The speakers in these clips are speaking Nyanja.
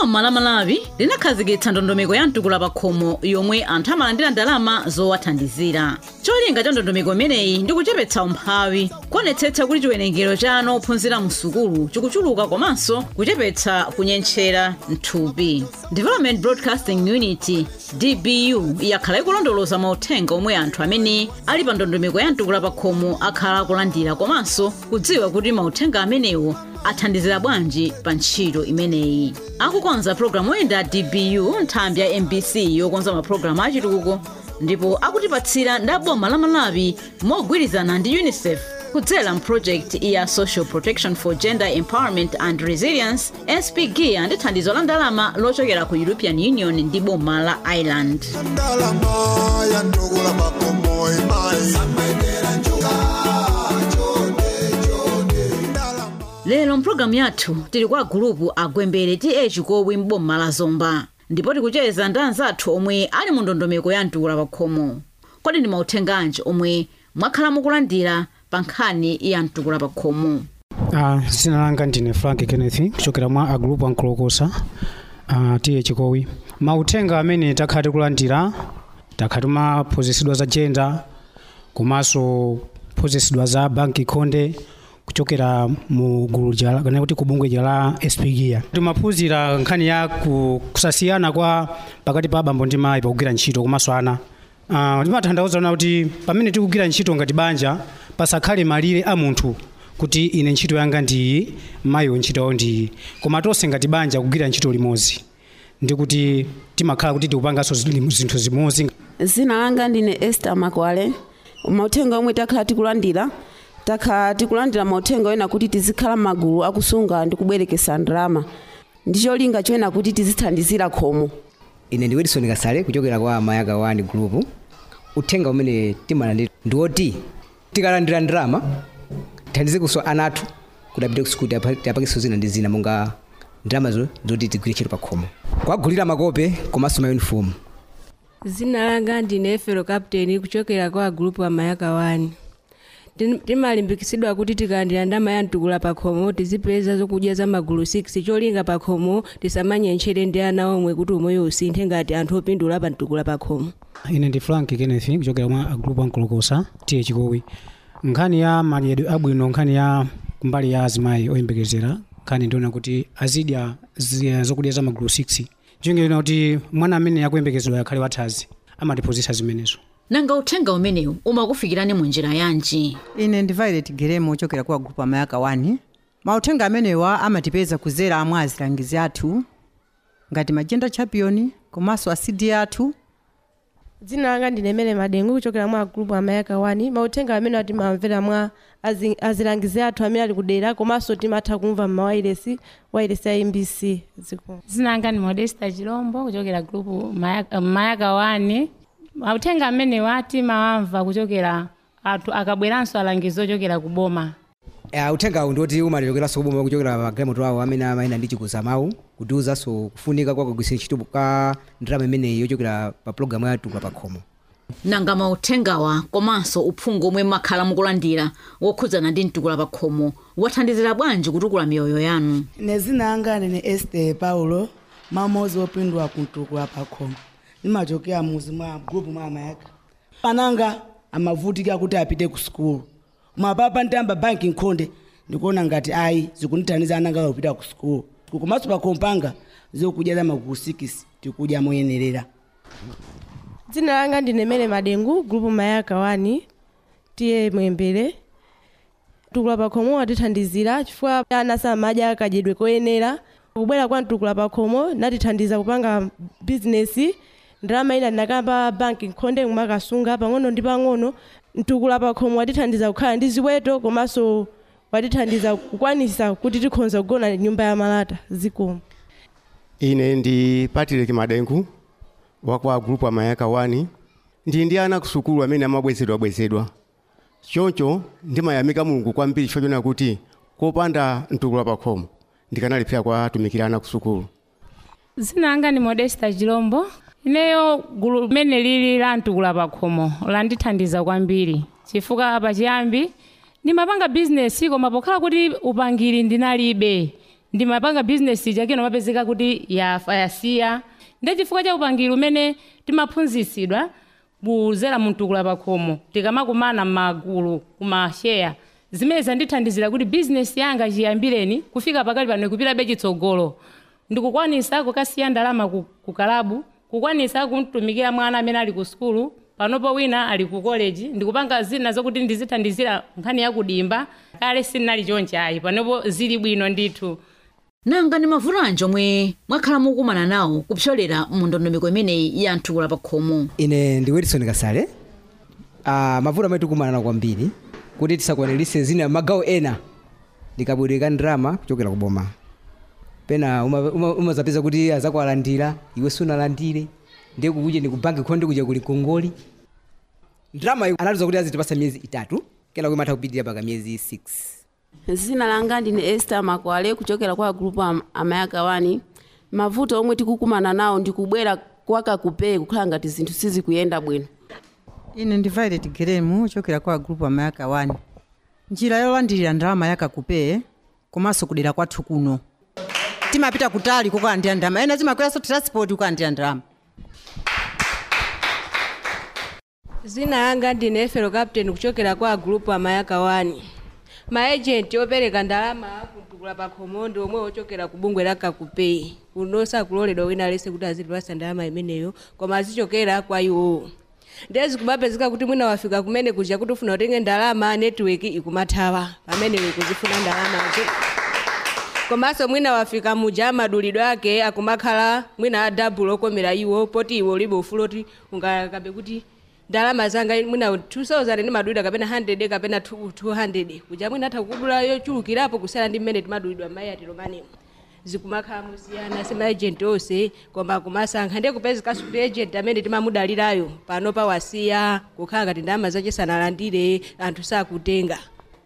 boma la malawi linakhazikitsa ndondomeko ya mtukula pakhomo yomwe anthu amalandira ndalama zowathandizira cholinga cha ndondomeko imeneyi ndi kuchepetsa umphawi kuonetsetsa kuti chiwerengero cha ana ophunzira mu sukulu chikuchuluka komanso kuchepetsa kunyentchera mthupi development broadcasting unity dbu yakhala ikulondoloza mauthenga omwe anthu amene ali pa ndondomeko ya mtukula pakhomo akhala akulandira komanso kudziwa kuti mauthenga amenewo athandizira bwanji pa ntchito imeneyi akukonza programu oyenda dbu nthambi ya mbc yokonza mapulogalamu achitukuko ndipo akutipatsira ndi boma la malawi mogwirizana ndi unicef kudzera mprojekti ya social protection for gender empowerment and resilience spgia ndi thandizo la ndalama lochokera ku european union ndi boma la ireland ndalama ya ndugula makomo imayi lero mpulogalamu yathu tili kwa gulupu agwembere ta chikowi m'boma la zomba ndipo tikucheza ndi anzathu omwe ali mu ndondomeko ya mtukula pakhomo kodi ndi mauthenganji omwe mwakhala mukulandira pa nkhani ya mtukula pakhomo Uh, dzina langa ndine frank kenneth kuchokera mwa agrupu ankolokosa uh, tiye chikowi mauthenga amene takhala tikulandira takhala timaphunzitsidwa za gender komanso phunzitsidwa za banki khonde kuchokera mu gulu ja kana kuti kubungwe ja la spgia timaphunzira nkhani ya ku- kusasiyana kwa pakati pa abambo ndi mayi pakugwira ntchito komanso ana uh, timathandauza kuti pamene tikugwira ntchito ngati banja pasakhale malire a munthu kuti ine ntchito yanga ndiyi mayiwo ntchito yawo ndiyi koma tonse ngati banja kugwira ntchito limodzi ndi kuti timakhala kuti tikupanganso zi- zinthu zimodzi zina langa ndine esther makwale mauthenga omwe takhala tikulandira takhala tikulandira mauthenga ena kuti tizikhala m'magulu akusunga ndi kubwerekesa ndalama ndi cholinga choyena kuti tizithandizira khomo ine ndi wilson kasale kuchokera kwa mayaka wani group uthenga umene timalandira ndi woti tikalandira ndalama tithandize kuso ana athu kuti apite ku sukulu tiapakiso zina ndi zina monga ndalamazo zoti tigwire ntchito pa khomo kwagulira makope komanso mayunifomu zina langa ndine efero captain kuchokera kwa gulupu wa mayaka 1 Tin- timalimbikitsidwa kuti tikalandira ndalama ya mtukula pakhomo tizipeza zokudya za magulu 6 cholinga pakhomo tisamanyenchere ndi ana omwe kuti umoyo usinthe ngati anthu opindula pa mtukula pakhomo ine ndi frank kenneth kuchokera mwa agrupu ankolokosa tiye chikowi nkhani ya madyedwe abwino nkhani ya kumbali ya azimayi oyembekezera nkhani ndiona kuti azidya zi- zokudya za magulu 6 chingena kuti mwana amene akuyembekezedwa akhale wathazi amatiphunzitsa zimenezo nanga uthenga umenewu umakufikirani mu njira yanji ine ndi violet geremo ochokera kwa grupu amayaka 1 mauthenga amenewa amatipeza kuzera amwe azilangizi athu ngati magenda champion komanso asidi athu dzina langa ndine mele madengu kuchokera mwa group amayaka 1 mauthenga amene timamvera mwa azi- azilangizi athu amene ali kudera komanso timatha kumva mmawailesi wailesi ya mbc dziko zina langa ndi modesta chilombo kuchokera grupu mayaka, mayaka wani mauthenga amene wati mawamva kuchokera athu akabweranso alangizi ochokera ku boma uh, uthengawu ndiwoti umatichokeranso kuboma kuchokera magalimoto awo amene amayenda ndi chikuza mawu kutiwuzanso kufunika kwa kugwiritsa ntchito ka ndalama imeneyi yochokera pa pulogalamu ya mtukula pakhomo nanga mauthengawa komanso uphungu omwe mmakhala mukulandira wokhudzana ndi mtukula pakhomo wathandizira bwanji kutukula miyoyo yanu ine zina langa ndine este paulo mamozi opindula kumtukula pakhomo ndimachokera muzi mwa grupu mwa amayaka pananga amavutika kuti apite ku sukulu koma papa nditamba banki nkhonde ndikuona ngati ayi zikundithandiza ananga kupita ku sukulu komanso pakhomo panga zokudya za magulu 6 tikudya moyenerera dzina langa ndine mele madengu group mayaka 1 tiye mwembere mtukula pakhomo watithandizira chifukwa ana samadya kadyedwe koyenera kubwera kwa mtukula pakhomo natithandiza kupanga bizinesi ndalama ina ndinakamba banki nkhonde kumakasunga pang'ono ndi pang'ono mtukula pakhomo watithandiza kukhala ndi ziweto komanso watithandiza kukwanisa kuti tikhonza kugona nyumba ya malata zikomo ine ndi patrick madengu wakwa grupu amayaka 1 ndi ndi ana kusukulu amene amabwezedwabwezedwa choncho ndimayamika mulungu kwambiri chifukwa chona kuti kopanda mtukula pakhomo ndikanalephera kwatumikira ana kusukulu zina langa ndi modesta chilombo ineyo gulu limene lili la mtukula pakhomo landithandiza kwambiri chifukwa pachiyambi ndimapanga bizinesi koma pokhala kuti upangiri ndinalibe ndimapanga bizinesi chake nomapezeka kuti yafa yasiya ndi chifukwa cha upangiri umene timaphunzitsidwa kuzera mtukula pakhomo tikamakumana m'magulu kumasheya zimene zandithandizira kuti bizinesi yanga chiyambireni kufika pakali pano ikupitabe chitsogolo ndikukwanisa kukasiya ndalama ku, ku kalabu kukwanisa kumtumikira mwana amene ali ku sukulu panopo wina ali ku college ndikupanga zina zokuti ndizithandizira nkhani yakudimba kale sinali chonchi ayi panopo zili bwino ndithu nanga ndi mavuto anji omwe mwakhala mukumana nawo kupyolera mu ndondomeko imeneyi ya mtukula pakhomo ine ndi wilson kasale uh, mavuto amene tikumana nawo kwambiri kuti tisakwaniritse zina magawo ena likabwereka ndrama kuchokera kuboma pena umazapeza uma, uma umazapeza kuti azakwalandira iwe sunalandire ndiye kukuja ndi kubanki khonde kuja kuli kongoli ndrama iyo anatiza kuti azitipasa miyezi itatu kena kuimatha kupitirira paka miyezi 6 zina langa ndine esther makwale kuchokera kwa grupu am- amayaka wani mavuto omwe tikukumana nawo ndikubwera kwakakupee kukhala ngati zinthu sizikuyenda bwino ine ndi violet gremu ochokera kwa grupu amayaka 1 njira yolandirira ndalama yakakupee komanso kudera kwathu kuno timapita kutali kukalandira ndalama ena timakweranso transport kukalandira ndalama zina yanga ndine efero captain kuchokera kwa group amayaka 1 maejenti opereka ndalama kumtukula pakhomo ndi omwe ochokera ku bungwe la kakupei kuno sakuloledwa wina alese kuti azitipasa ndalama imeneyo koma azichokera kwa iwowo ndezi kumapezeka kuti mwina wafika kumene kuja kuti ufuna utenge ndalama netiweki ikumathawa pamene ikuzifuna ndalamazo komanso mwina wafika muja amadulidwe ake akumakhala mwina adabulo okomera iwo poti iwo ulibe ufulu oti ungakabe kuti ndalama zanga mwina 2000 ndimadulidwa kapena 100 kapena 200 kuja mwina atha kukudula yochulukirapo kusiyana ndi mmene timadulidwa mayi atilomanemo zikumakhala musiyana semaejenti onse koma kumasankha ndiye kupezekanso kuti ejenti amene timamudalirayo pano pawasiya kukhala ngati ndalama zache sanalandire anthu sakutenga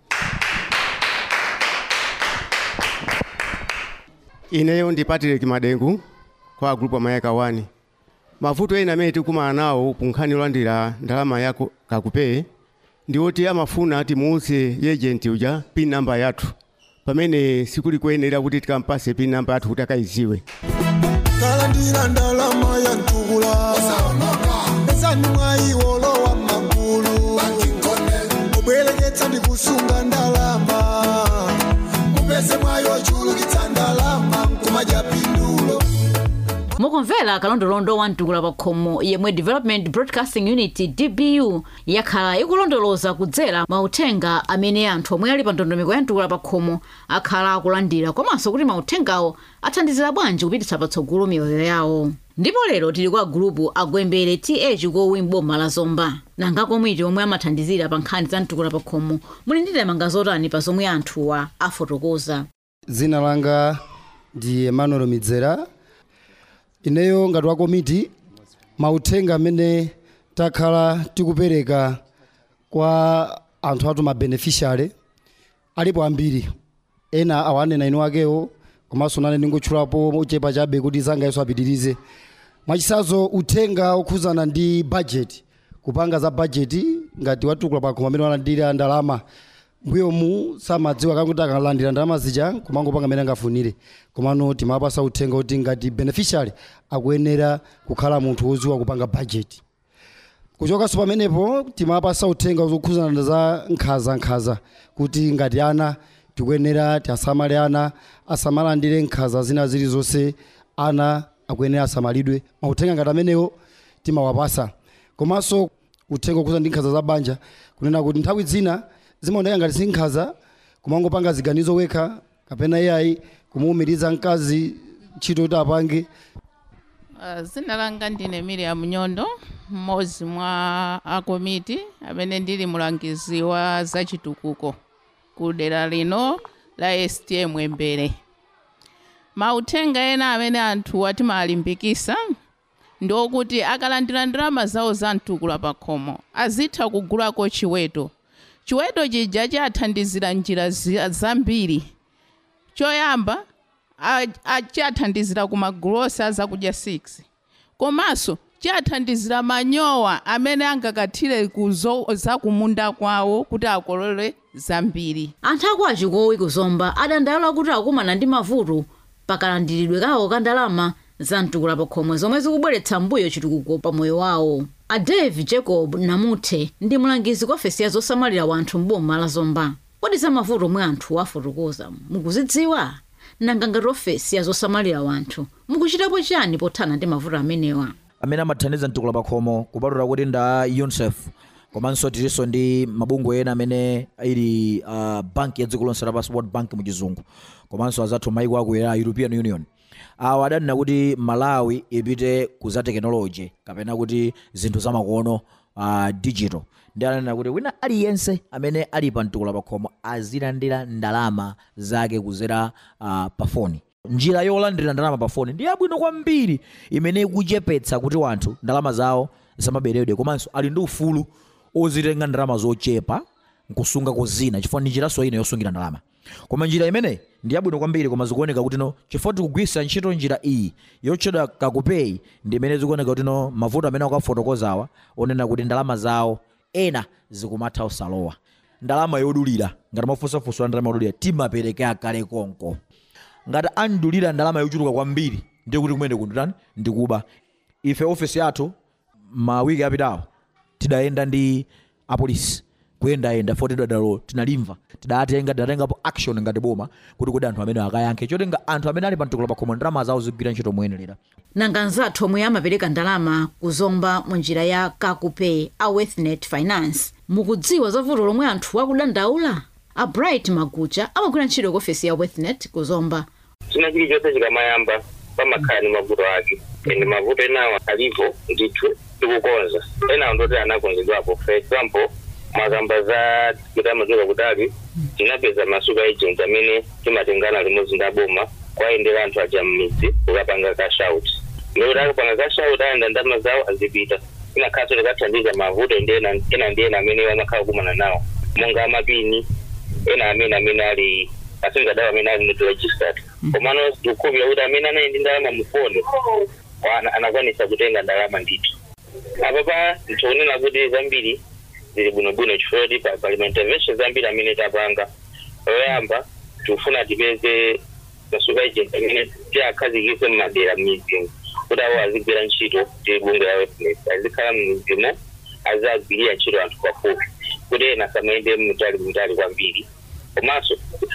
ineyo ndi patrick madengu kwa grupu amayaka 1 mavuto ena amene tikumana nawo kunkhani yolandira ndalama yako kakupee ndi oti amafuna timuuse yejenti uja pin namba yathu pamene sikuli kuyenera kuti tikampase pin namba yathu kuti akayiziwe kalandira ndalama ya ntukula esani mwayiwolowa magulu obwereketsa ndi kusunga ndalama mupeze mwayo chulukitsa ndalama nkumadya pindulo mukumvera kalondolondo wa mtukula pakhomo yemwe development broadcasting unit dbu yakhala ikulondoloza kudzera mauthenga amene anthu omwe ali pa ndondomeko ya mtukula pakhomo akhala akulandira komanso kuti mauthengawo athandizira bwanji kupititsa patsogolo miyoyo yawo ndipo lero tili kwa gulupu agwembere ta chikowi m'boma la zomba nanga komwiti omwe amathandizira pa nkhani za mtukula pakhomo muli ndi ndemanga zotani pa zomwe anthuwa afotokoza dzina langa ndi emmanuel midzera ineyo ngati wa komiti mauthenga amene takhala tikupereka kwa anthu athu mabeneficiary alipo ambiri ena awanena inu akewo komanso nane ndingotchulapo ochepa chabe kuti zangayenso apitirize mwachisazo uthenga okhuzana ndi budget kupanga za budget ngati watukula pakhomo amene walandira ndalama mbuyomu samadziwa kakuti akalandira ndalama zija kumangopanga amene angafunire komano timapasa uthenga kuti ngati beneficiary akuyenera kukhala munthu wodziwa kupanga budget kuchokanso pamenepo timapasa uthenga zokhuzana za nkhaza-nkhaza kuti ngati ana tikuyenera tiasamale ana asamalandire nkhaza zina zilizonse ana akuyenera asamalidwe mauthenga ngati amenewo timawapasa komanso uthenga okhuza ndi nkhaza za banja kunena kuti nthawi zina zimaoneka ngati si nkhaza kumangopanga ziganizo wekha kapena iyayi kumuwumiriza mkazi ntchito kuti apange Uh, zina langa ndine miriam nyondo mmodzi mwa akomiti amene ndili mulangizi wa zachitukuko ku dera lino la stm mbere mauthenga ena amene anthu atimalimbikisa ndi okuti akalandira ndalama zawo za mtukula pakhomo azitha kugulako chiweto chiweto chija chathandizira njira zi- zambiri choyamba a- a- chathandizira ku magulu onse azakudya 6 komanso chathandizira manyowa amene angakathire kuzo zakumunda kwawo kuti akolole zambiri anthu aku achikowi kuzomba adandaula kuti akumana ndi mavuto pakalandiridwe kawo ka ndalama za mtukula pakhomwe zomwe zikubweretsa mbuyo chitukuko pa moyo wawo a dave jacob namuthe ndi mlangizi kwa ofesi ya zosamalira wanthu mboma la zomba kodi za mavuto omwe anthu afotokoza mukuzidziwa nanga ngati ofesi ya zosamalira wanthu mukuchitapo chani pothana ndi mavuto amenewa amene amathandiza mtukula pakhomo kupatula kuti nda unicef komanso tilinso ndi mabungwe ena amene ili uh, banki ya dziko lonse lapansi world bank muchizungu komanso azathu maiko aku ya european union awa adanena kuti malawi ipite ku za tekinoloji kapena kuti zinthu zamakono uh, digital ndi ananena kuti wina aliyense amene ali pa mtukula pakhomo azilandira ndalama zake kuzera uh, pa foni njira yolandira ndalama pa foni ndi yabwino kwambiri imene ikuchepetsa kuti wanthu ndalama zawo zamaberedwe komanso ali ndi ufulu ozitenga ndalama zochepa nkusunga kozina chifukwa ndi njiranso ina yosungira ndalama koma njira imeneyi ndi yabwino kwambiri koma zikuoneka kuti no chifukwa tikugwiritsa ntchito njira iyi yotchedwa kakupeyi ndi imene zikuoneka kuti no mavuto amene akafotokozawa onena kuti ndalama zawo ena zikumatha usalowa ndalama yodulira ngati mafunsafunso a ndalama yodulira timapereka kale konko ngati andulira ndalama yochuluka kwambiri ndiye kuti kumene kundutani ndikuba ife ofesi yathu mawiki apitawo tidayenda ndi apolisi kuyendayenda foti tidadalo tinalimva tidatenga tidatengapo action ngati boma kuti kodi anthu amene akayankhe chotenga anthu amene ali pa mtukula pakhomo ndalama zawo zigwira ntchito moyenera nanga nzathu omwe amapereka ndalama kuzomba mu njira ya kakupay a wethnet finance mukudziwa za vuto lomwe anthu akudandaula a bright magucha amagwira ntchito ku ofesi ya wethnet kuzomba china chilichonse chikamayamba pamakhala ni mavuto ake ende mavuto enawo alipo ndithu tikukonza enawo ndoti anakonzedwapo for example mwakamba za kutamachoka kutali tinapeza masuka agent amene timatengana limodzi ndi aboma kwayendera anthu aja mmidzi kukapanga kashout ndikuti akapanga kashout ayenda ndalama zawo azipita inakhaso tikathandiza mavuto ndi ena ena ndi ena amene amakhala kumana nawo monga amapini ena amene amene ali asingadawo amene ali not registered komano tikukhulupirira kuti amene anali ndi ndalama mufoni ana- anakwanisa kutenga ndalama ndithu apa pa ntionena kuti zambiri zili bwinobwino chifukwa kuti pa- pali ma intervention zambiri amene tapanga oyamba tikufuna tipeze masuka agent amene tiakhazikise mmadera m'mizimu kuti awo azigwira ntchito ndi bungwe la wetness azikhala m'mizimu azagwirira ntchito anthu pafupi kuti ena samayende mutali mutali kwambiri komanso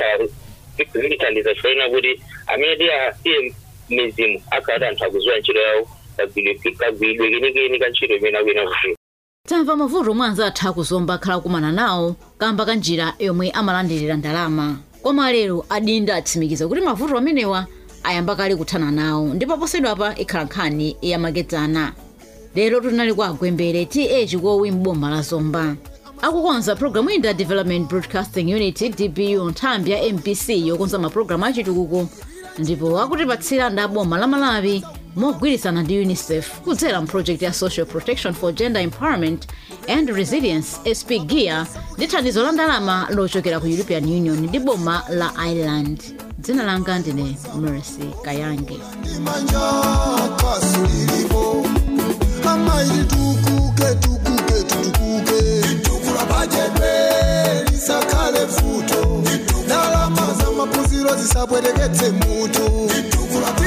zikithandiza chifukwa kuti amene tiasiye mizimu akhala anthu akuziwa ntchito yawo kagwiridwe kenikeni ka ntchito imene akuyena kugwira tamva mavuto omwe anzathu akuzomba akhala kumana nawo kamba ka njira yomwe amalandirira ndalama koma lero adinda atsimikiza kuti mavuto amenewa ayamba kale kuthana nawo ndipo posedwapa ikhala nkhani yamakedzana lero tinali kwa agwembere ta chikowi m'boma la zomba akukonza programu ina development broadcasting unit dbu nthambi ya mpc yokonza mapulogalamu achitukuko ndipo akutipatsira ndi aboma la malawi mogwirizana ndi unicef kudzera mproject ya social protection for gender empowerment and resilience sp gear ndi thandizo la ndalama lochokera ku european union ndi boma la ireland dzina langa ndine mercy kayange manja kasi lilipo amaili tukuke tukuke tutukuke itukula bajebe lisakale futo ndalama za mapuziro zisabwereketse mutu